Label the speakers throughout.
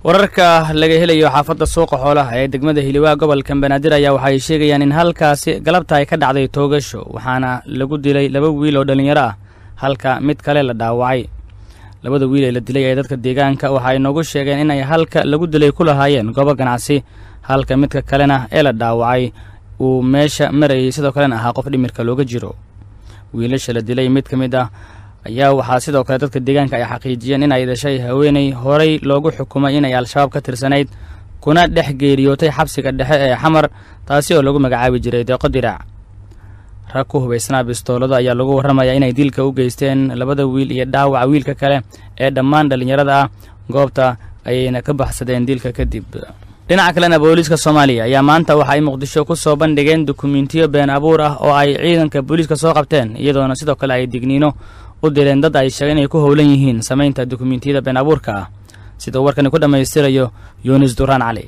Speaker 1: wararka laga helayo xaafadda suuqa xoolaha ee degmada hiliwaa gobolka banaadir ayaa waxaay sheegayaan in halkaasi galabta ay ka dhacday toogasho waxaana lagu dilay laba wiil oo dhallinyaro ah halka mid kale la dhaawacay labada wiil ee la dilay ee dadka deegaanka waxa ay noogu sheegeen inay halka lagu dilay ku lahaayeen goobo ganacsi halka midka kalena ee la dhaawacay uu meesha marayay sidoo kalena ahaa qof dhimirka looga jiro wiilasha la dilay mid ka mid ah ayaa waxaa sidoo kale dadka deegaanka ay xaqiijiyeen in ay dhashay haweenay horay loogu xukumay inay al-shabaab ka tirsanayd kuna dhex geeriyootay xabsiga dhexe ee xamar taasi oo lagu magacaabi jiray deeqo diraac rag ku hubaysnaa bistoolado ayaa lagu warramayaa inay dilka u geysteen labada wiil iyo dhaawaca wiilka kale ee dhammaan dhallinyarada ah goobta ayayna ka baxsadeen dilka kadib dhinaca kalena booliiska soomaaliya ayaa maanta waxa ay muqdisho ku soo bandhigeen dukumentiyo been abuur ah oo ay ciidanka booliiska soo qabteen iyadoona sidoo kale ay digniino u direen dad ay sheegeen inay ku howlan yihiin samaynta dukumentiyada been abuurka ah sida uu warkani ku dhammaystirayo yunis duraan cali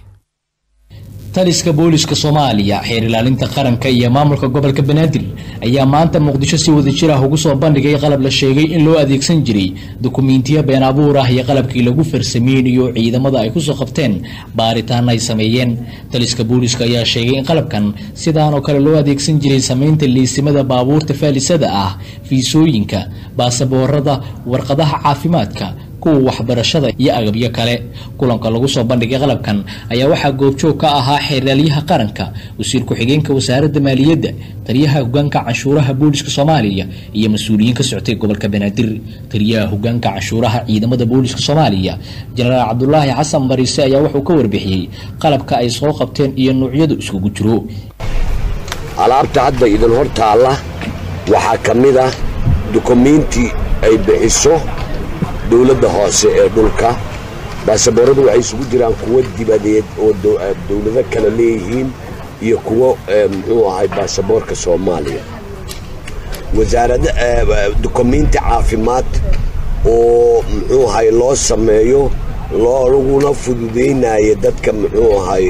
Speaker 2: taliska booliska soomaaliya xeer ilaalinta qaranka iyo maamulka gobolka banaadir ayaa maanta muqdisho si wadajir ah ugu soo bandhigay qalab la sheegay in loo adeegsan jiray dukumentiyo been abuur ah iyo qalabkii lagu farsameynayo ciidamada ay kusoo qabteen baaritaan ay sameeyeen taliska booliska ayaa sheegay in qalabkan sidaan oo kale loo adeegsan jiray samaynta liisimada baabuurta faalisada ah fiisooyinka baasaboorada warqadaha caafimaadka kuwa waxbarashada iyo agabyo kale kulanka lagu soo bandhigay qalabkan ayaa waxaa goobjoog ka ahaa xeeraalyaha qaranka wasiir ku-xigeenka wasaaradda maaliyadda taliyaha hogaanka canshuuraha booliska soomaaliya iyo mas-uuliyiin ka soctay gobolka banaadir taliyaha hogaanka canshuuraha ciidamada booliska soomaaliya jenaraal cabdulaahi xasan bariise ayaa wuxuu ka warbixiyey qalabka ay soo qabteen iyo nuucyadu iskugu jiro
Speaker 3: alaabta hadda idin hor taalla waxaa ka mid ah dukumiinti ay bixiso dowladda hoose ee dhulka baasabooradu waxay isugu jiraan kuwo dibadeed oo dowlado kale leeyihiin iyo kuwo muxuu ahay baasaboorka soomaaliya wasaarada dukumiinti caafimaad oo muxuu ahay loo sameeyo laguna fududaynaya dadka muxuu ahay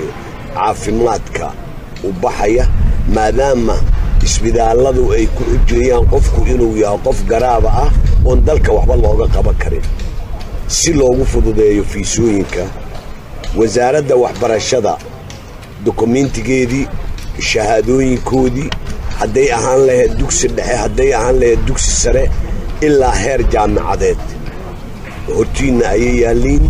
Speaker 3: caafimaadka u baxaya maadaama isbitaalladu ay ku xujeeyaan qofku inuu yahay qof garaaba ah oon dalka waxba looga qaban karin si loogu fududeeyo fiisooyinka wasaaradda waxbarashada dukumiintigeedii shahaadooyinkoodii hadday ahaan lahayd dugsi dhexe hadday ahaan lahayd dugsi sare ilaa heer jaamicadeed hortiinna ayay yaalliin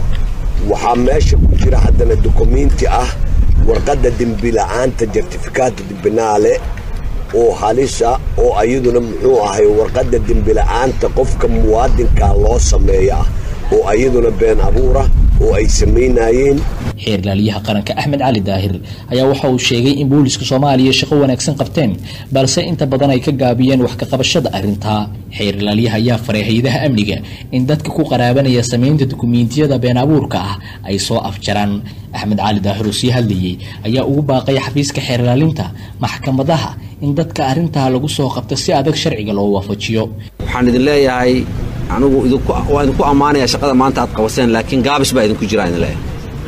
Speaker 3: waxaa meesha ku jira haddana dukumiinti ah warqadda dembila'aanta jartifikaata dibinaale oo halisa oo ayaduna muxuu ahay warqadda dembila'aanta qofka muwaadinkaa loo sameeya ah oo ayaduna been abuura oo ay samaynayeen
Speaker 2: xeer ilaaliyaha qaranka axmed cali daahir ayaa waxa uu sheegay in booliska soomaaliya shaqo wanaagsan qabteen balse inta badan ay ka gaabiyeen wax ka qabashada arrintaa xeer ilaaliyaha ayaa faray hay-adaha amniga in dadka ku qaraabanaya samaynta dukumiintiyada been abuurka ah ay soo afjaraan axmed cali daahir oo sii hadlayey ayaa ugu baaqay xafiiska xeer ilaalinta maxkamadaha in dadka arrintaa lagu soo qabto si adag sharciga loo waafajiyo
Speaker 4: waxaan idin leeyahay anigu waa idinku ammaanaya shaqada maanta aad qabaseen laakiin gaabis baa idinku jira idin leeyahay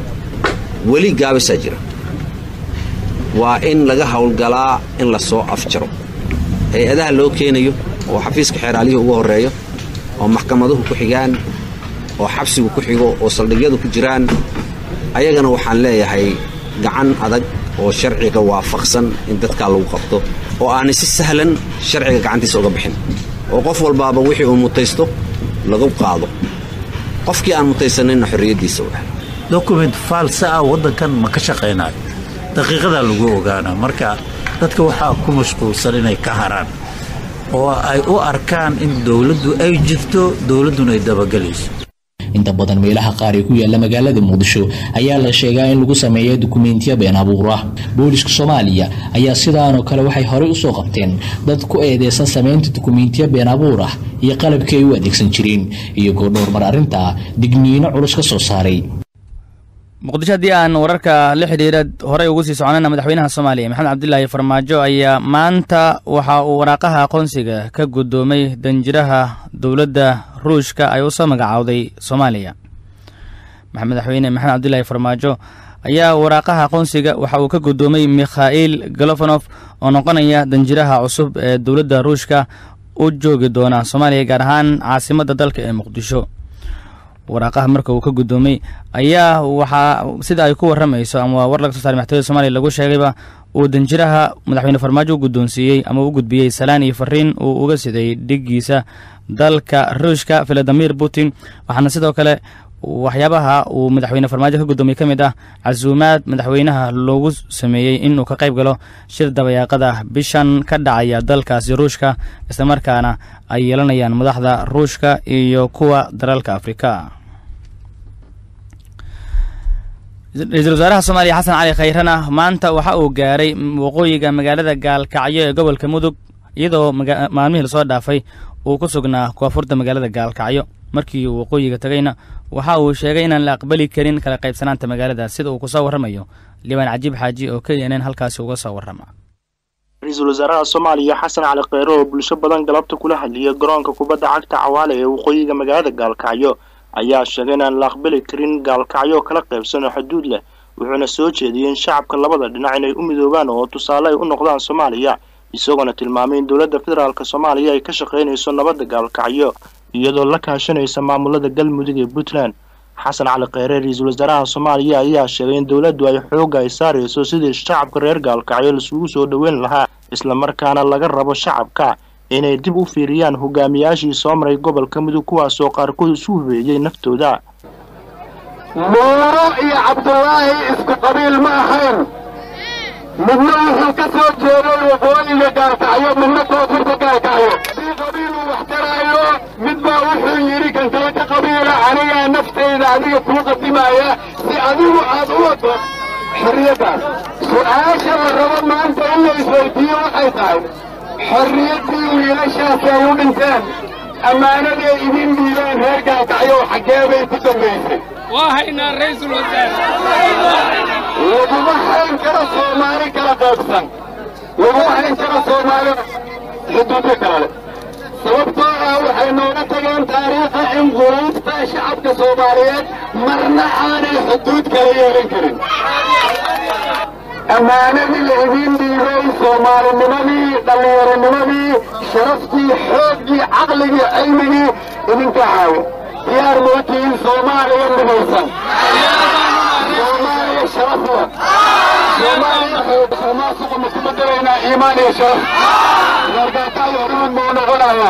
Speaker 4: weli gaabisaa jira waa in laga howlgalaa in la soo afjaro hay-adaha loo keenayo oo xafiiska xeeraaliyuhu ugu horreeyo oo maxkamaduhu ku xigaan oo xabsigu ku xigo oo saldhigyadu ku jiraan ayagana waxaan leeyahay gacan adag oo sharciga waafaqsan in dadkaa lagu qabto oo aanay si sahlan sharciga gacantiisa uga bixin oo qof walbaaba wixii uu mutaysto lagu qaado qofkii aan mutaysanayna xorriyaddiisa u helo
Speaker 5: document faalsa ah waddankan ma ka shaqaynayo daqiiqadaa lagu ogaanaa marka dadka waxaa ku mashquulsan inay ka haraan oo ay u arkaan in dowladdu ay jirto dowladduna ay dabagelayso
Speaker 2: inta badan meelaha qaar ee ku yaala magaalada muqdisho ayaa la sheegaa in lagu sameeya dukumentiya been abuur ah booliska soomaaliya ayaa sidaanoo kale waxay horey usoo qabteen dad ku eedeysan samaynta dukumentiya been abuur ah iyo qalabkii ay u adeegsan jireen iyagoo dhowr mar arrintaa digniino culus ka soo saaray
Speaker 1: muqdisho haddii aan wararka la xidhiira horey ugu sii soconana madaxweynaha soomaaliya maxamed cabdilaahi farmaajo ayaa maanta waxa uu waraaqaha aqoonsiga ka guddoomay danjiraha dowladda ruushka ay u soo magacaawday soomaaliya madaxweyne maxamed cabdilaahi farmaajo ayaa waraaqaha aqoonsiga waxa uu ka guddoomay mikhail galofonof oo noqonaya danjiraha cusub ee dowladda ruushka u joogi doona soomaaliya gaar ahaan caasimadda dalka ee muqdisho waraaqaha marka uu ka guddoomay ayaa waxaa sida ay ku warramayso ama war laga soo saaray maxkamada soomaaliya lagu sheegayba uu danjiraha madaxweyne farmaajo u guddoonsiiyey ama u gudbiyey salaan iyo fariin uu uga siday dhiggiisa dalka ruushka valadimir putin waxaana sidoo kale waxyaabaha uu madaxweyne farmaajo ka guddoomiyey ka mid ah casuumaad madaxweynaha loogu sameeyey inuu ka qayb galo shir dabayaaqada bishan ka dhacaya dalkaasi ruushka islamarkaana ay yeelanayaan madaxda ruushka iyo kuwa dalalka afrika ra-iisul wasaaraha soomaaliya xasan cali khayrana maanta waxa uu gaaray waqooyiga magaalada gaalkacyo ee gobolka mudug iyadoo maalmihii lasoo dhaafay uu ku sugnaa koonfurta magaalada gaalkacyo markii uu waqooyiga tegayna waxa uu sheegay inaan la aqbali karin kala qaybsanaanta magaalada sida uu kusoo warramayo liibaan cajiib xaaji oo k n n halkaasi uga soo warrama
Speaker 6: ra-iisul wasaaraha soomaaliya xasan cali kheyre oo bulsho badan galabta kula hadliyay garoonka kubadda cagta cawaale ee waqooyiga magaalada gaalkacyo ayaa sheegay inaan la aqbali karin gaalkacyo kala qaybsan oo xuduud leh wuxuuna soo jeediyey in shacabka labada dhinac inay u midoobaan oo tusaale ay u noqdaan soomaaliya isagoona tilmaamay in dowladda federaalk soomaaliya ay ka shaqaynayso nabadda gaalkacyo iyadoo la kaashanaysa maamulada galmudug ee puntland xasan cali kheyre ra-iisul wasaaraha soomaaliya ayaa sheegay in dowladdu ay xoogga ay saarayso sidii shacabka reer gaalkacyo laisugu soo dhoweyn lahaa islamarkaana laga rabo shacabka inay dib u fiiriyaan hogaamiyaashii soo maray gobolka mudug kuwaasoo qaarkood isu hubeeyey naftooda
Speaker 7: nuuro iyo cabdulaahi isku qabiil ma ahayn midna wuxuu ka soo jeeday waqooyiga gaalkacyo midna koonfurta gaalkacyo hadii qabiil uu wax taraayo mid baa wuxuu yidhi kan kale ka qabiila anigaa naftayda adiga kuu qadimaaya si adigu aad u wado xorriyaddaas su'aasha la rabo maanta in la isweydiiyo waxay tahay xorriyaddii wiilashaasi ay u dhinteen ammaanaday idin dhiibeen reer gaalkacyo xaggee bay ku dambaysay
Speaker 8: waa haynaa raysul wasaare
Speaker 7: laguma hayn karo soomaali kala qaybsan laguma hayn karo soomaali xuduudyo kale leh sababtoo ah waxay nooga tageen taariikha in quluubta shacabka soomaaliyeed marna aanay xuduud kala yeelan karin ammaanadii la idiin dhiibay soomaalinimadii dhallinyaronimadii sharaftii xooggii caqligii cilmigii idinka caawo diyaar mootihiin soomaaliya midaysan soomaaliya sharaf leh soomaaliya xoomaasuqa ma ku bedelaynaa iimaan iyo sharaf reergaataada horumad mau noqonayaan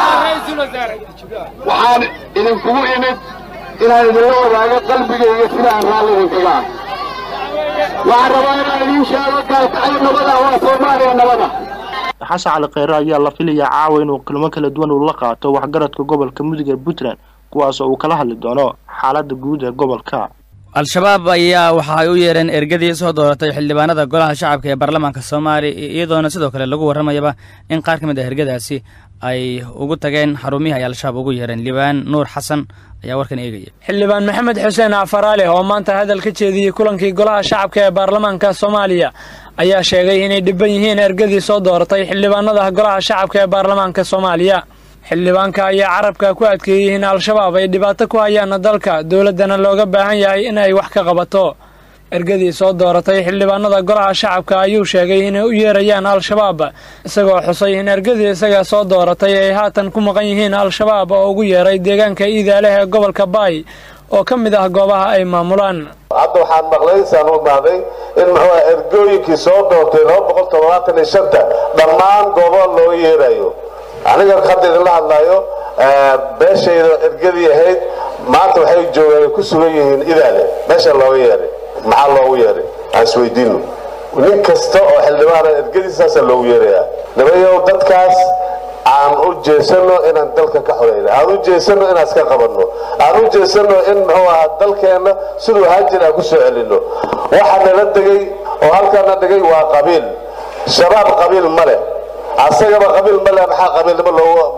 Speaker 7: waxaan idinkugu imid inaan idinla wadaago qalbigayga sida aan raalli idinkaga ah waxaan rabaa inaan idiin sheego gaalkacyo nabada waa soomaaliya nabada
Speaker 6: xasan cali kheyre ayaa la filayaa caawa inuu kulmo kala duwan uu la qaato waxgaradka gobolka mudug ee puntland kuwaasoo uu kala hadli doono xaaladda guud ee gobolka
Speaker 1: al-shabaab ayaa waxa ay u yeereen ergadii soo dooratay xildhibaanada golaha shacabka ee baarlamaanka soomaaliya iyadoona sidoo kale lagu warramayaba in qaar ka mid ah ergadaasi ay ugu tageen xarumihii ay al-shabaab ugu yeereen libaan nuur xasan ayaa warkan eegaya
Speaker 8: xildhibaan maxamed xuseen afaraale oo maanta hadal ka jeediyey kulankii golaha shacabka ee baarlamaanka soomaaliya ayaa sheegay inay dhibban yihiin ergadii soo dooratay xildhibaanada golaha shacabka ee baarlamaanka soomaaliya xildhibaanka ayaa carabka ku adkeeyey in al-shabaab ay dhibaato ku hayaan dalka dowladdana looga baahan yahay in ay wax ka qabato ergadii soo dooratay xildhibaanada golaha shacabka ayuu sheegay inay u yeerayaan al-shabaab isagoo xusay in ergadii isaga soo dooratay ay haatan ku maqan yihiin al-shabaab oo ugu yeeray deegaanka iidaaleh ee gobolka baay oo ka mid ah goobaha ay maamulaan
Speaker 9: hadda waxaan maqlay saan u mahday in muxuu ergooyinkii soo doortay laba boqol toddobaatan iyo shanta dhammaan goobo looga yeerayo aniga hadda idinla hadlayo beeshayda ergadii ahayd maanta waxay joogaan ku sugan yihiin idaale meesha looga yeeray maxaa loogu yeeray aan isweydiino nin kasta oo xildhibaana ergadiisaasaa loogu yeerayaa nimayow dadkaas aan u jeesano inaan dalka ka xoreyna aan u jeesano inaan iska qabanno aan u jeesano in muxuu ahaa dalkeenna siduu haajir aan ku soo celinno waxa nala degay oo halkaana dhigay waa qabiil shabaab qabiil ma leh asagaba qabiil ma leh maxaa qabiilnimo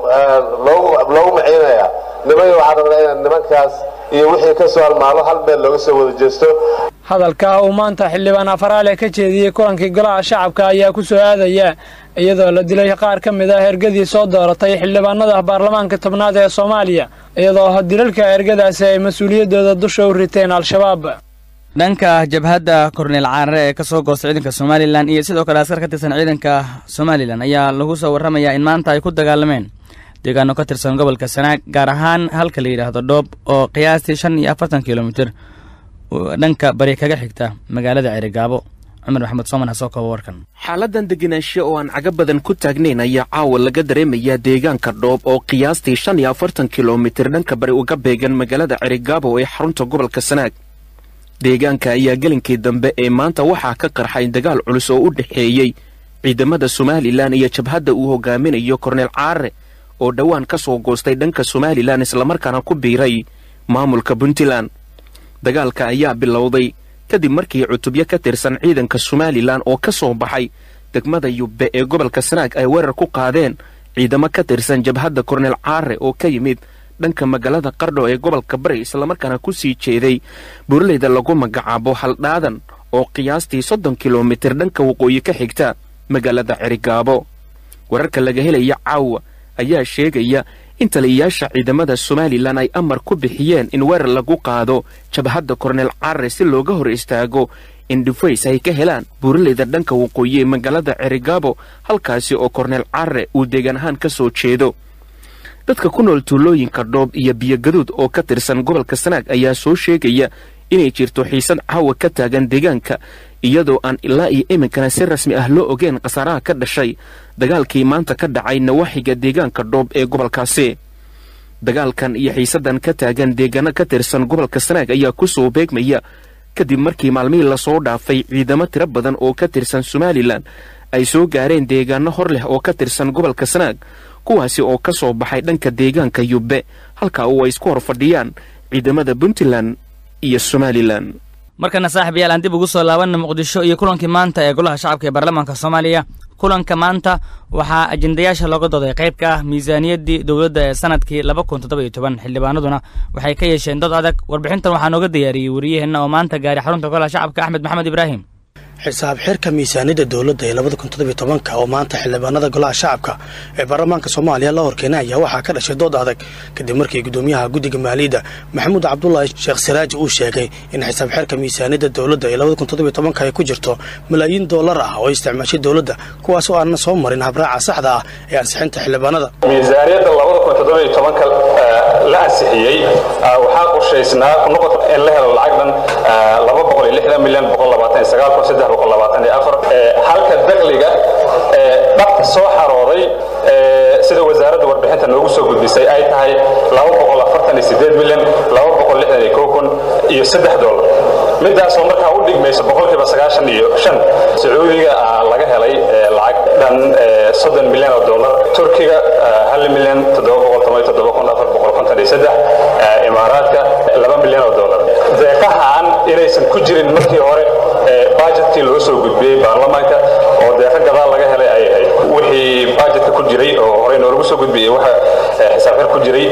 Speaker 9: loogu maciinayaa nimayo waxaan rabnaa inaan nimankaas iyo wixii ka soo halmaalo hal meel looga soo wada jeesto
Speaker 8: hadalka uu maanta xildhibaan afaraale ka jeediyey kulankii golaha shacabka ayaa ku soo aadaya iyadoo la dilay qaar ka mid ah ergadii soo dooratay xildhibaanada baarlamaanka tobnaad ee soomaaliya iyadoo dilalka ergadaasi ay mas-uuliyaddooda dusha u riteen al-shabaab
Speaker 1: dhanka jabhadda korneel caarare ee ka soo goosta ciidanka somalilan iyo sidoo kale askar ka tirsan ciidanka somalilan ayaa lagu soo warramayaa in maanta ay ku dagaalameen deegaano ka tirsan gobolka sanaag gaar ahaan halka la yidhaahdo dhoob oo qiyaastii shan iyo afartan kilomitir dhanka bari kaga xigta magaalada cerigaabo cumar maxamed sooman ha soo koobo warkan
Speaker 10: xaaladan degenaansho oo aan caga badan ku taagnayn ayaa caawa laga dareemayaa deegaanka dhoob oo qiyaastii shan iyo afartan kilomitir dhanka bari uga beegan magaalada cerigaabo ee xarunta gobolka sanaag deegaanka ayaa gelinkii dambe ee maanta waxaa ka qarxay dagaal culus oo u dhexeeyey ciidamada somalilan iyo jabhadda uu hogaaminayo korneel caare oo dhowaan ka soo goostay dhanka somalilan islamarkaana ku biiray maamulka puntland dagaalka ayaa bilowday kadib markii cutubyo ka tirsan ciidanka somalilan oo ka soo baxay degmada yubbe ee gobolka sanaag ay weerar ku qaadeen ciidamo ka tirsan jabhadda korneel caare oo ka yimid dhanka magaalada qardho ee gobolka bari islamarkaana ku sii jeeday buraleyda lagu magacaabo haldhaadan oo qiyaastii soddon kilomitir dhanka waqooyi ka xigta magaalada cerigaabo wararka laga helaya caawa ayaa sheegaya in taliyayaasha ciidamada somalilan ay amar ku bixiyeen in weerar lagu qaado jabhadda korneel carre si looga hor istaago in dhufays ay ka helaan buuraleyda dhanka waqooyi ee magaalada cerigaabo halkaasi oo korneel carre uu deegaan ahaan ka soo jeedo dadka ku nool tuulooyinka dhoob iyo biyogaduud oo ka tirsan gobolka sanaag ayaa soo sheegaya inay jirto xiisad caawa ka taagan deegaanka iyadoo aan ilaa iyo iminkana si rasmi ah loo ogeen khasaaraha ka dhashay dagaalkii maanta ka dhacay nawaaxiga deegaanka dhoob ee gobolkaasi dagaalkan iyo xiisaddan ka taagan deegaano ka tirsan gobolka sanaag ayaa ku soo beegmaya kadib markii maalmihii lasoo dhaafay ciidamo tiro badan oo ka tirsan somalilan ay soo gaareen deegaano hor leh oo ka tirsan gobolka sanaag kuwaasi oo ka soo baxay dhanka deegaanka yubbe halka uu ay isku hor fadhiyaan ciidamada puntland iyo somalilan
Speaker 1: markana saaxiibayaal aan dib ugu soo laabanna muqdisho iyo kulankii maanta ee golaha shacabka ee baarlamaanka soomaaliya kulanka maanta waxaa ajendayaasha looga dooday qayb ka ah miisaaniyaddii dowladda ee sanadkii laba kun toddoba iyo toban xildhibaanaduna waxay ka yeesheen dad adag warbixintan waxaa nooga diyaariyey wariyaheenna oo maanta gaaray xarunta golaha shacabka axmed maxamed ibraahim
Speaker 11: xisaab xirka miisaaniyadda dowladda ee labada kun toddobiyo tobanka oo maanta xildhibaanada golaha shacabka ee baarlamaanka soomaaliya la horkeenay ayaa waxaa ka dhashay dood adag kadib markii gudoomiyaha guddiga maaliyadda maxamuud cabdulaahi sheekh siraaji uu sheegay in xisaab xirka miisaaniyadda dowladda ee labada kun toddobiyo tobanka ay ku jirto malaayiin doolar ah oo isticmaashay dowladda kuwaas oo aanna soo marin habraaca saxda ah ee ansixinta xildhibaanada
Speaker 12: miisaaniyadda labada kun toddobiyo tobanka la ansixiyey waxaa qorshaysnaa noqod in la helo lacag dhan laba boqol iyo lixdan milyan boqol labaatan iyo sagaal kun saddex boqol labaatan iyo afar halka dakhliga dhabta soo xarooday sida wasaaradda warbixinta noogu soo gudbisay ay tahay laba boqol afartan iyo sideed milyan laba boqol lixdan iyo kow kun iyo saddex dollar midaasoo markaa u dhigmaysa boqolkiiba sagaashan iyo shan sacuudiga laga helay lacag dhan soddon milyan oo dollar turkiga hal milyan toddoba boqol toban iyo toddoba kun afar boqol konton iyo saddex imaaraadka laba milyan oo dollar deeqahaan inaysan ku jirin markii hore bajetkii loo soo gudbiyey baarlamaanka oo deeqa gadaal laga helay ay ahayd wixii bajetka ku jiray oo horey noolagu soo gudbiyey waxa xisaabxir ku jiray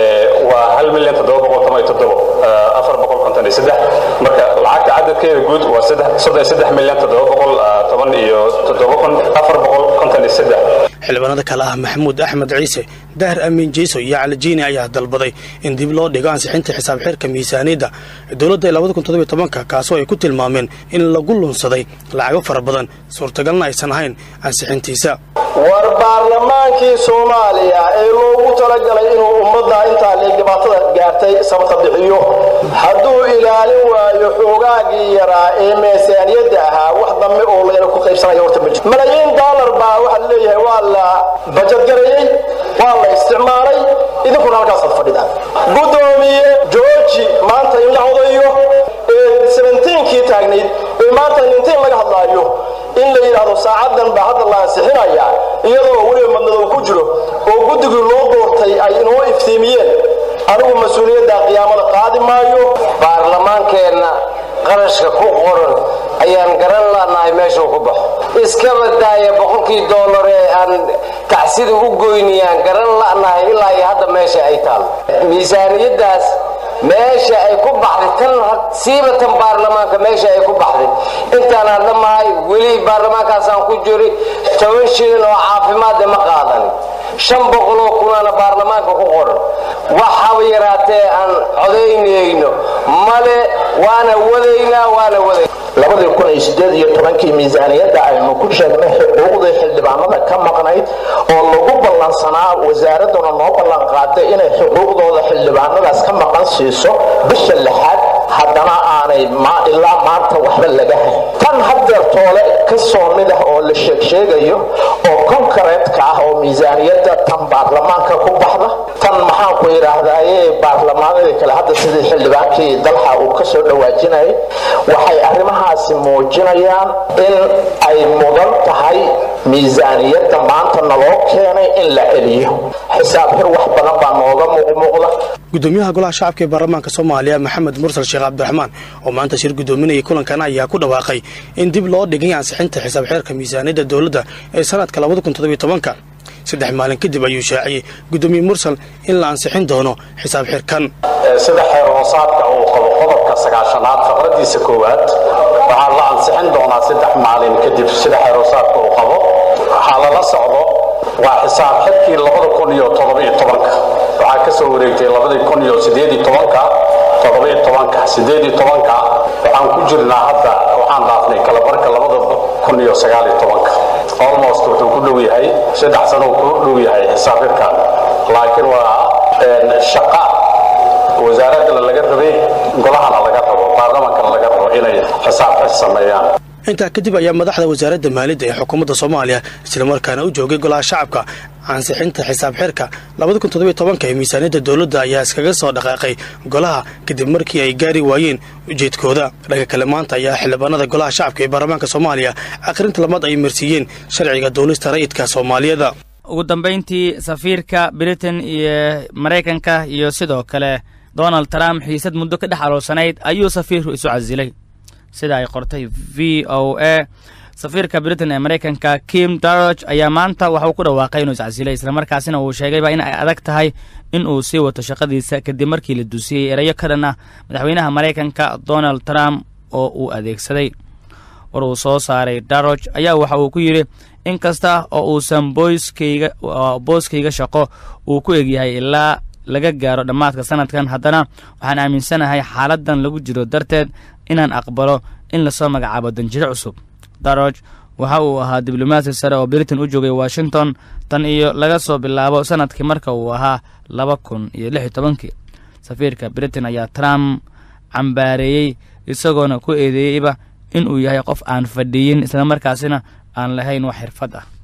Speaker 12: waa hal milyan toddoba boqol toban iyo toddobo afar boqol konton iyo saddex marka lacagta cadadkeeda guud waa soddon iyo saddex milyan toddoba boqol toban iyo toddoba kun afar boqol konton iyo saddex
Speaker 11: xildhibaanada kale ah maxamuud axmed ciise dahar amiin jeyso iyo calijiini ayaa dalbaday in dib loo dhigo ansixinta xisaab xirka miisaaniyadda dowladda ee labada kun toddobiyo tobanka kaasoo ay ku tilmaameen in lagu lunsaday lacago fara badan suurtagalna aysan ahayn ansixintiisa
Speaker 13: war baarlamaankii soomaaliya ee loogu talagalay inuu ummadda intaa leeg dhibaatada gaartay sabta bixiyo hadduu ilaalin waayo xoogaagii yaraa ee miisaaniyadda ahaa wax dambe oo layna ku qaybsanaya horta ma jiro malaayiin doolar baa waxaa leeyahay waa la bajadgareeyey waa la isticmaalay idinkuna halkaasaad fadhidaan gudoomiye jooji maanta in la odayo ee sebentiinkii taagnayd ee maanta nintiin laga hadlaayo in la yidhaahdo saacadan baa hadda la ansixinaya iyadoo weliba madmadow ku jiro oo guddigii loo doortay ay inoo iftiimiyeen anigu mas-uuliyadda qiyaamada qaadi maayo
Speaker 14: baarlamaankeenna qarashka ku qoran ayaan garan lanahay meeshuu ku baxo iska badaaya boqolkii doolar ee aan tacsida u goynayaan garan lanahay ilaa iyo hadda meesha ay taalo miisaaniyaddaas meesha ay ku baxday tan siibatan baarlamaanka meesha ay ku baxday intaan hadda mahay weli baarlamaankaasaan ku jiri toban shilin oo caafimaadde ma qaadan shan boqoloo kunaana baarlamaanka ku qoran waxaba yaraatee aan codaynayno male waana wadaynaa waana wadayn
Speaker 13: labadii kun iyo sideed iyo tobankii miisaaniyadda aynu ku sheegnay xuquuqdii xildhibaanada ka maqnayd oo lagu ballansanaa wasaaradduna noo ballan qaaday inay xuquuqdooda xildhibaanadaas ka maqan siiso bisha lixaad haddana aanay ilaa maanta waxba laga hayn tan haddeer toole ka soo mid ah oo la sheegsheegayo oo konkareetka ah oo miisaaniyadda tan baarlamaanka ku baxda tan maxaanku yidhaahdaaye baarlamaanadii kale hadda sidii xildhibaankii dalxa uu ka soo dhawaajinayay waxay arrimahaasi muujinayaan in ay mudan tahay miisaaniyadda maanta naloo keenay in la celiyo xisaab xir wax badan baa nooga muuqmuuqda
Speaker 11: gudoomiyaha golaha shacabka ee baarlamaanka soomaaliya maxamed mursal sheekh cabdiraxmaan oo maanta shir gudoominayay kulankan ayaa ku dhawaaqay in dib loo dhigay ansixinta xisaab xeerka miisaaniyadda dowladda ee sanadka ka saddex maalin kadib ayuu shaaciyey gudoomiye mursal in la ansixin doono xisaab xirkan
Speaker 15: sida xeer hoosaadka uu qabo qodobka sagaashanaad faqradiisa koowaad waxaa la ansixin doonaa saddex maalin kadib sida xeer hoosaadka uu qabo waxaa lala socdo waa xisaab xidkii labada kun iyo toddobiyo tobanka waxaa ka soo wareegtay labadii kun iyo sideedi tobanka toddobiyo tobanka sideedi tobanka waxaan ku jirnaa hadda waxaan dhaafnay kalabarka labada kun iyo sagaaliyo tobanka almost wuxuu ku dhow yahay saddex sano uu ku dhow yahay xisaab xidkan laakiin waa shaqa wasaaraddana laga rabay golahana laga rabo baarlamaankana laga rabo inay xisaab xid sameeyaan
Speaker 11: intaa kadib ayaa madaxda wasaaradda maaliyadda ee xukuumadda soomaaliya islamarkaana u joogay golaha shacabka ansixinta xisaab xirka ee miisaaniyadda dowladda ayaa iskaga soo dhaqaaqay golaha kadib markii ay gaari waayeen ujeedkooda dhanka kale maanta ayaa xildhibaanada golaha shacabka ee baarlamaanka soomaaliya akhrinta labaad ay marsiiyeen sharciga duulista rayidka soomaaliyada
Speaker 1: ugu dambayntii safiirka britain iyo maraykanka iyo sidoo kale donald trump xiisad muddo ka dhex aloolsanayd ayuu safiirku isu casilay sida ay qortay v o a safiirka britain ee maraykanka kim darog ayaa maanta waxa uu ku dhawaaqay inuu iscasilay islamarkaasina uu sheegayba in ay adag tahay in uu sii wato shaqadiisa kadib markii la dusiyey erayo ka dhan ah madaxweynaha maraykanka donald trump oo uu adeegsaday war uu soo saaray darog ayaa waxa uu ku yidhi in kasta oo uusan booskayga booskayga shaqo uu ku egyahay ilaa laga gaaro dhammaadka sanadkan haddana waxaan aaminsanahay xaaladan lagu jiro darteed inaan aqbalo in lasoo magacaabo danjiro cusub darog waxa uu ahaa diblomaasi sare oo britain u joogay washington tan iyo laga soo bilaabo sanadkii marka uu ahaa laba kun iyo lix iyo tobankii safiirka britain ayaa trump cambaareeyey isagoona ku eedeeyeyba in uu yahay qof aan fadhiyin islamarkaasina aan lahayn wax xirfad ah